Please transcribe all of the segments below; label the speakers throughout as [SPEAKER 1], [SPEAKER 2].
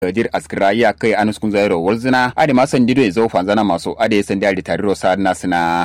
[SPEAKER 1] dir askira ya kai anus kun zairo walzina ade ma san dido zo fanzana maso ade san da tariro sa nasina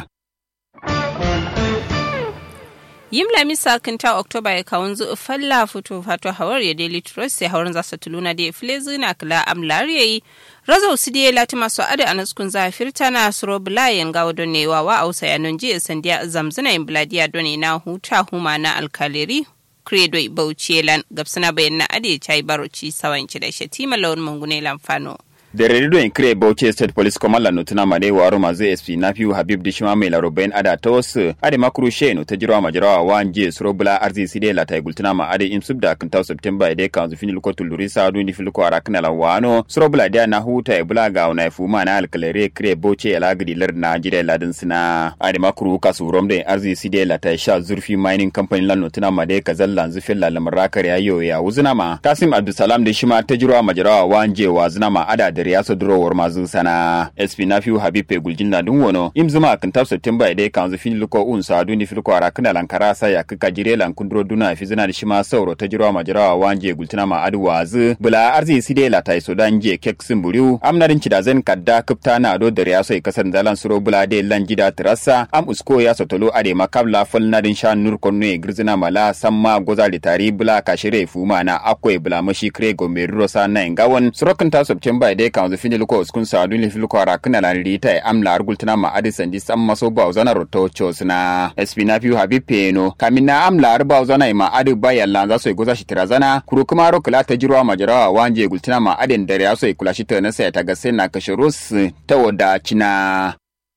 [SPEAKER 2] yim lami sakinta oktoba ya kawun zu falla fito fato hawar ya daily trust sai hawar zasa tuluna da filezi na kala amlar yayi razo su da lati masu ada anaskun zafirta na suro bulayen gawo don ne wa ausa yanon jiya sandiya zamzuna in bladiya don na huta huma na alkaleri credo bauchi gabsana bayan na ade chai baroci sawanci da shatima lawan mangune lamfano
[SPEAKER 1] da redo in kire Bauchi State Police Command no tuna made wa Roma zai SP na fiu Habib Dishima mai laro bayan ada ta wasu ade makuru she no ta jirawa majarawa wa nje suro bula arzi side la tai gultuna ma ade im subda kan ta September ide kan zu finil ko tuluri sa du ni fil ko arakna la wano suro bula dia na huta e bula ga na fu ma na alkalere kire Bauchi ala gidi lar na jide ladin sina ade makuru ka su rom da arzi side la tai sha zurfi mining company lan no tuna made ka zallan zu fil la lamrakar yayo ya wuzuna ma Kasim Abdulsalam da shima ta jirawa majarawa wa nje wa zuna ma ada da ya durowar mazu sana sp na fiu habib pe guljin na dun wono im zuma kan tab september ide kan zu fin luko un sa duni fil ko ara kana lankara sa ya kaka jire lan kundro duna fi zina da shima sauro ta jirawa majarawa wanje gultuna ma adu wazu bula arzi side la tai so dan je kek simburiu amnarin ci da zen kadda kupta na do da ya so kasar zalan suro bula de lan jida trassa am usko ya sotolo ade makabla fal na din sha nur konno e girzina mala samma goza li tari bula kashire fuma na akwai bula mashi kre gombe rosa na ngawon surokin ta september ide kan zu fini luko uskun sa dun lifi luko ara kana la rita e amla argultana ma adisan di samma so ba uzana roto chosna sp na fiu habib peno kamina amla arba uzana ma adi baya la za so goza shi tirazana kuru kuma ro kula ta jirwa majarawa wanje gultana ma adin dare ya so kula shi ta na sai ta ga sai na kashirus ta wada cina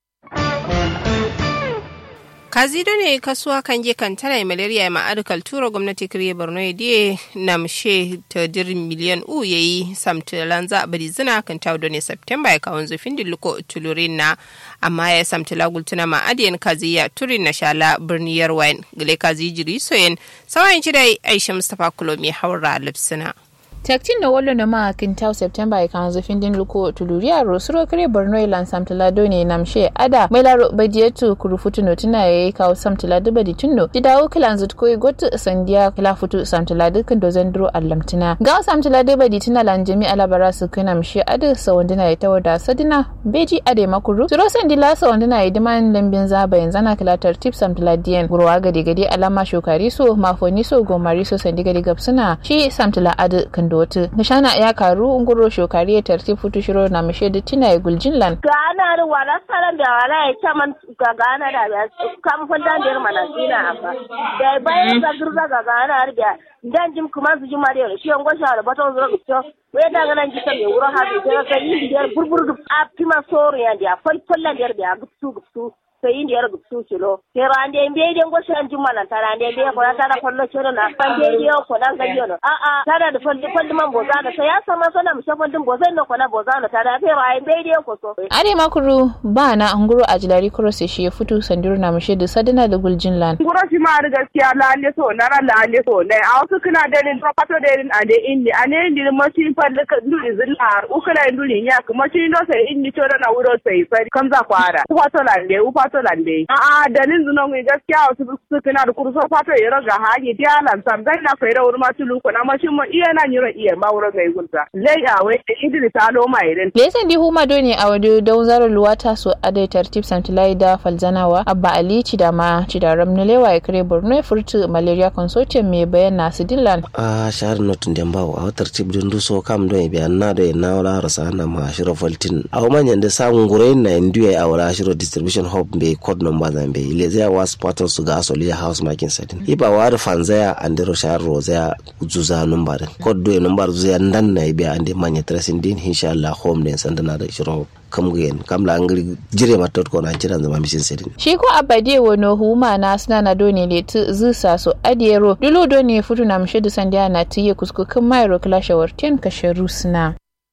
[SPEAKER 2] kazido ne kasuwa kan je kan tana malaria ma adukal tura gwamnati kiriye borno ya diye na mshe ta dir miliyan u ya yi samtilan za a bari zina kan tawo ne september ya kawon zufin diluko tulurin na amma ya samtila gultuna ma adiyan kaziya turin na shala birniyar wine gale kazi jiri soyen sawayin ci da aisha mustapha kulomi haura lipsina.
[SPEAKER 3] tektin da wallo na ma kintau september kan zafin din luko tuluria ro suro kare borno ilan samtala do ne namshe ada mai laro badietu kurufutu no tuna yayi kawo samtala da badi tunno di dawo kilan zut koy gotu sandiya kila futu samtala da kan dozan dro allamtina ga samtala da badi tuna lan jami alabara su kana namshe ada sawandina ya tawada sadina beji ade makuru suro sandila sawandina ya diman lambin zaba yanzu na kila tartib samtala diyan gurwa gade gade alama shokari so mafoni so gomari so sandi gade gabsuna shi samtala ada kan dotu nishana ya karu unguro shokari ya tarti futu shiro na mishe da tina ya guljin lan
[SPEAKER 4] ga ana ru wala saran da wala ya chaman ga ga ana da ya kam fanda da mana dina abba da bayan da gurza ga ga ana da dan jim kuma su jima da shi an gosha da baton zura gutso we da ga nan jita me wuro ha da ga yi da burbur a pima soro ya da fal fallan da da gutsu gutsu sai indi yar gupsu kilo kero ande mbe den go shan jumma nan tara ande mbe ko tara kollo chero na pande dio ko dan ga yono a a tara da falli falli man boza da sai ya sama sana mu shafan din boza no ko na boza no tara kero ai mbe dio ko so
[SPEAKER 3] are makuru ba na anguro a jilari cross shi ya fito sandiru na mushe da sadana da guljin lan
[SPEAKER 5] nguro shi ma da gaskiya lalle so na ran lalle so ne a wasu kana da ni to pato da ni ade inni ane ndi mo shi falli ka nduri zillar ukala nduri nya kuma shi ndo sai inni to na wuro sai sai kamza kwara ku fato lalle u fato lande a a dalin zuno ngi gaskiya wasu su kana da kurso fato yero ga haji dia lan sam dai na faira wurma tulu ko na mashin mo iya na nyiro iya ma wuro ga igulta lei a we idiri ta lo mai ren
[SPEAKER 3] lesan di huma do ne a wado don zaro luwata so adai tartib santilai da falzanawa abba ali cidama cidaram na lewa ya kare borno ya furtu malaria consortium mai bayyana su dillan
[SPEAKER 6] a shahar notun da bawo a tartib din duso kam don biya na da na wala rasa na ma shiro faltin a manyan da samun gurai na indiya a wala shiro distribution hub bai code number zan bai ile zai was portal su ga asoli house marking setting iba wa da fanzaya andero shahar rozaya zuza number din code do number zuya ndan na biya ande manya tracing din inshallah home din sandana da shiro kam gen kam la angri jire matot ko na jiran zama mishin sedin
[SPEAKER 3] shi ko abade wono huma na suna na doni le tu zusa so adiero dulu doni futu na mshidu sandia na tiye kusku kan mairo klasha warten kasharu suna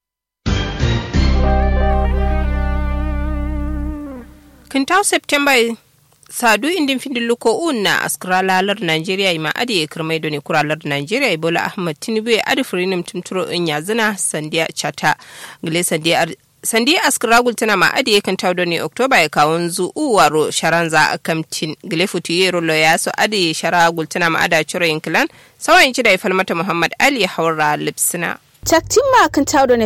[SPEAKER 2] kintau september sadu indin findin luko un na askara lalar nigeria ima adi ya kirmai da ne kuralar nigeria ibola ahmad tinubu ya adi firinim tumturo in yazina sandiya chata gile sandiya sandi askragul tana ma adi kan tawdo ne oktoba ya kawon zu uwaro sharanza a kamtin gile futu yero lo ya so adi sharagul tana ma ada cire yankilan sawan ci da ya falmata muhammad ali haura lipsina
[SPEAKER 7] taktin ma kan tawo